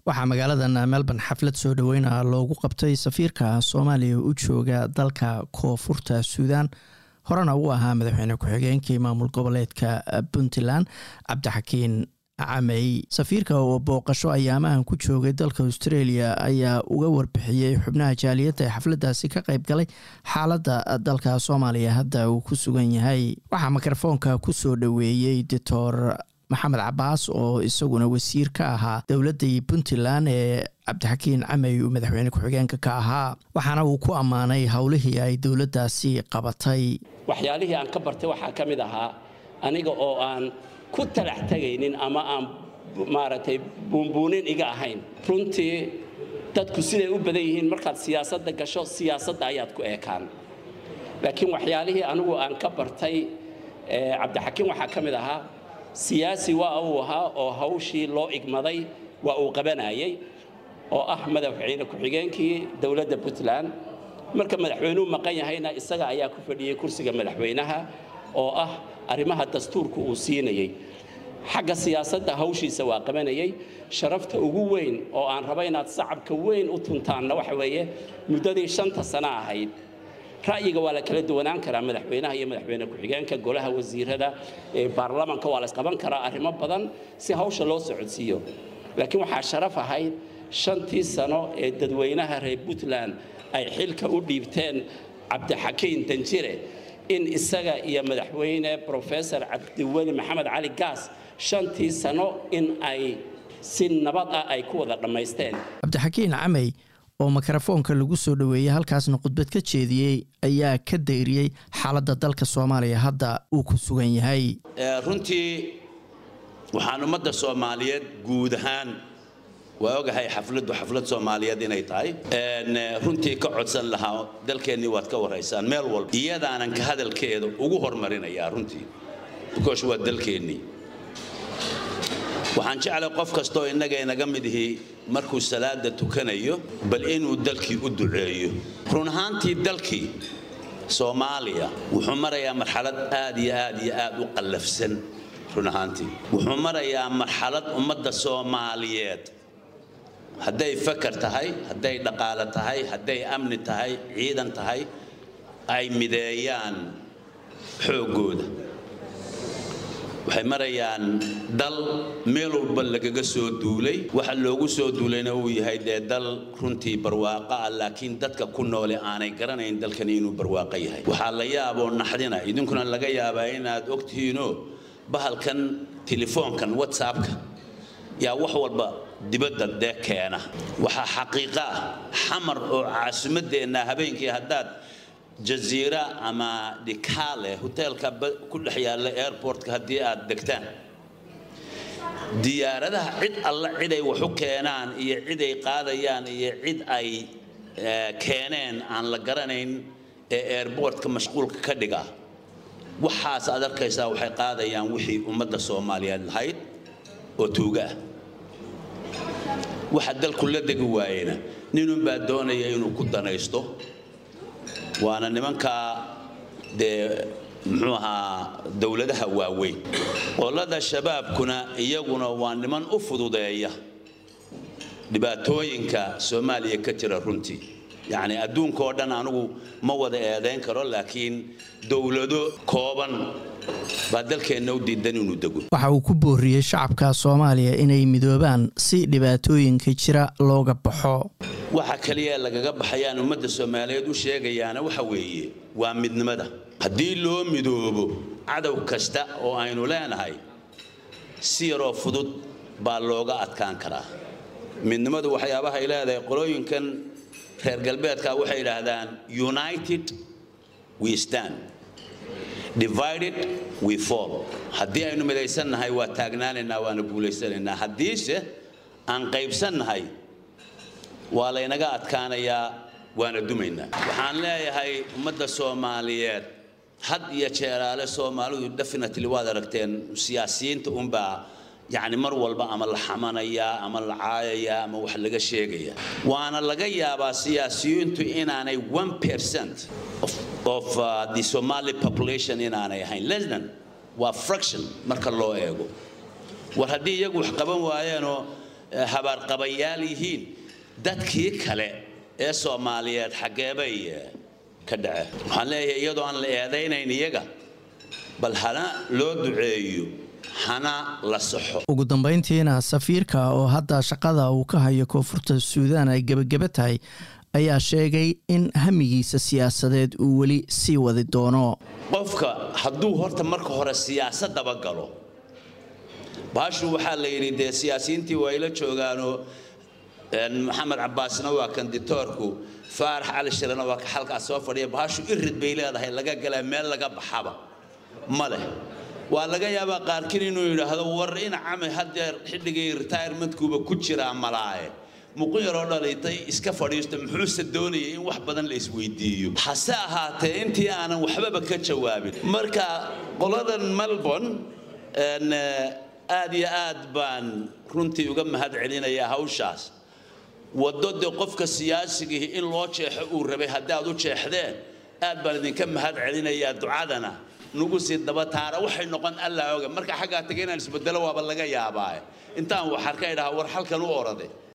waxaa magaaladan melbourne xaflad soo dhoweyna loogu qabtay safiirka soomaaliya u jooga dalka koonfurta suudan horena uu ahaa madaxweyne ku-xigeenkii maamul goboleedka puntland cabdixakiin camey safiirka oo booqasho ayaamahan ku joogay dalka australia ayaa uga warbixiyey xubnaha jaaliyadda ee xafladdaasi ka qayb galay xaaladda dalka soomaaliya hadda uu ku sugan yahay waxaa mikrofoonka kusoo dhoweeyey doctor maxamed cabaas oo isaguna wasiir ka ahaa dowladdii puntland ee cabdixakiin camey uu madaxweyne ku-xigeenka ka ahaa waxaana uu ku ammaanay howlihii ay dowladdaasi qabatay waxyaalihii aan ka bartay waxaa ka mid ahaa aniga oo aan ku talax tegaynin ama aan maaragtay buunbuunin iga ahayn runtii dadku siday u badan yihiin markaad siyaasadda gasho siyaasadda ayaad ku eekaan laakiin waxyaalihii anigu aan ka bartay cabdixakiin waxaa ka mid ahaa siyaasi waa uu ahaa oo hawshii loo igmaday waa uu qabanayay oo ah madaxweyne ku-xigeenkii dowladda puntland marka madaxweynuhu maqan yahayna isaga ayaa ku fadhiyey kursiga madaxweynaha oo ah arrimaha dastuurka uu siinayey xagga siyaasadda hawshiisa waa qabanayay sharafta ugu weyn oo aan raba inaad sacabka weyn u tuntaanna waxa weeye muddadii shanta sano ahayd ra'yiga waa la kala duwanaan karaa madaxweynaha iyo madaxweyne ku-xigeenka golaha wasiirada baarlamanka waa la isqaban karaa arrimo badan si hawsha loo socodsiiyo laakiin waxaa sharaf ahayd shantii sano ee dadweynaha reer puntland ay xilka u dhiibteen cabdixakiin danjire in isaga iyo madaxweyne brofesor cabdiweli maxamed cali gaas shantii sano in ay si nabad ah ay ku wada dhammaysteen cabdixakiin camey oo mikrofoonka lagu soo dhoweeyey halkaasna khudbad ka jeediyey ayaa ka dayriyey xaaladda dalka soomaaliya hadda uu ku sugan yahay runtii waxaan ummadda soomaaliyeed guud ahaan waa ogahay xafladdu xaflad soomaaliyeed inay tahay runtii ka codsan lahaa dalkeennii waad ka waraysaan meel walba iyadaanan ka hadalkeeda ugu hormarinayaa runtii bikoosh waa dalkeennii waxaan jeclay qof kastoo innaga inaga mid ihi markuu salaada tukanayo bal inuu dalkii u duceeyo run ahaantii dalkii soomaaliya wuxuu marayaa marxalad aad iyo aad iyo aad u qallafsan run ahaantii wuxuu marayaa marxalad ummadda soomaaliyeed hadday fakar tahay hadday dhaqaale tahay hadday amni tahay ciidan tahay ay mideeyaan xooggooda waxay marayaan dal meel walba lagaga soo duulay waxa loogu soo duulayna uu yahay dee dal runtii barwaaqo ah laakiin dadka ku noole aanay garanayn dalkani inuu barwaaqo yahay waxaa la yaaboo naxdina idinkuna laga yaabaa inaad ogtihiinoo bahalkan telefoonkan whatsappka yaa wax walba dibadda dee keena waxaa xaqiiqo ah xamar oo caasimadeenna habeenkii haddaad jaziira ama dhikaale hoteelka ku dhex yaalla airportka haddii aad degtaan diyaaradaha cid alla ciday wax u keenaan iyo ciday qaadayaan iyo cid ay keeneen aan la garanayn ee airportka mashquulka ka dhiga waxaas aad arkaysaa waxay qaadayaan wixii ummadda soomaaliyeed lahayd oo tuuga ah waxa dalku la degi waayena ninunbaa doonaya inuu ku danaysto waana nimankaa dee muxuu ahaa dowladaha waaweyn qolada shabaabkuna iyaguna waa niman u fududeeya dhibaatooyinka soomaaliya ka jira runtii yacni adduunka oo dhan anigu ma wada eedayn karo laakiin dowlado kooban baa dalkeenna u diidan inuu dego waxa uu ku booriyey shacabka soomaaliya inay midoobaan si dhibaatooyinka jira looga baxo waxa kaliya lagaga baxayaan ummadda soomaaliyeed u sheegayaana waxa weeye waa midnimada haddii loo midoobo cadow kasta oo aynu leenahay si yaroo fudud baa looga adkaan karaa midnimadu waxyaabaha ay leedahay qolooyinkan reer galbeedka waxay idhaahdaan united we stand divided we fall haddii aynu midaysannahay waa taagnaanaynaa waana guulaysanaynaa haddiise aan qaybsannahay waa laynaga adkaanayaa waana dumaynaa waxaan leeyahay ummadda soomaaliyeed had iyo jeeraale soomaalidu definitely waad aragteen siyaasiyiinta unbaa yacni mar walba ama la xamanayaa ama la caayayaa ama wax laga sheegayaa waana laga yaabaa siyaasiyiintu inaanay one percent of, of uh, the somali population inaanay ahayn less than waa fraction marka loo eego war haddii iyagu wax qaban waayeenoo habaarqabayaal yihiin dadkii kale ee soomaaliyeed xaggeebay ka dhaceen waxaan leeyahay iyadoo aan la eedaynayn iyaga bal hana loo duceeyo hana la saxo ugu dambeyntiina safiirka oo hadda shaqada uu ka hayo koonfurta suudaan ay gebageba tahay ayaa sheegay in hamigiisa siyaasadeed uu weli sii wadi doono qofka hadduu horta marka hore siyaasadaba galo baashu waxaa la yidhi dee siyaasiyiintii waa ila joogaanoo maxamed cabbaasna waa kanditoorku faarax cali shirana waa ka xalkaas soo fadhiya baashu irid bay leedahay laga galaa meel laga baxaba ma leh waa laga yaabaa qaarkiin inuu yidhaahdo war in cami hadeer xilligii retirementkuuba ku jiraa malaaye muqu yaroo dhalitay iska fadhiisto muxuuse doonayay in wax badan la isweydiiyo hase ahaatee intii aanan waxbaba ka jawaabin marka qoladan melbourne aad iyo aad baan runtii uga mahad celinayaa hawshaas waddo dee qofka siyaasigii in loo jeexo uu rabay haddii aad u jeexdeen aad baan idinka mahad celinayaa ducadana nugu sii daba taara waxay noqon allaa oga marka xaggaa taga inaan isbedelo waaba laga yaabaa intaan waxaan ka idhaha war halkan u orade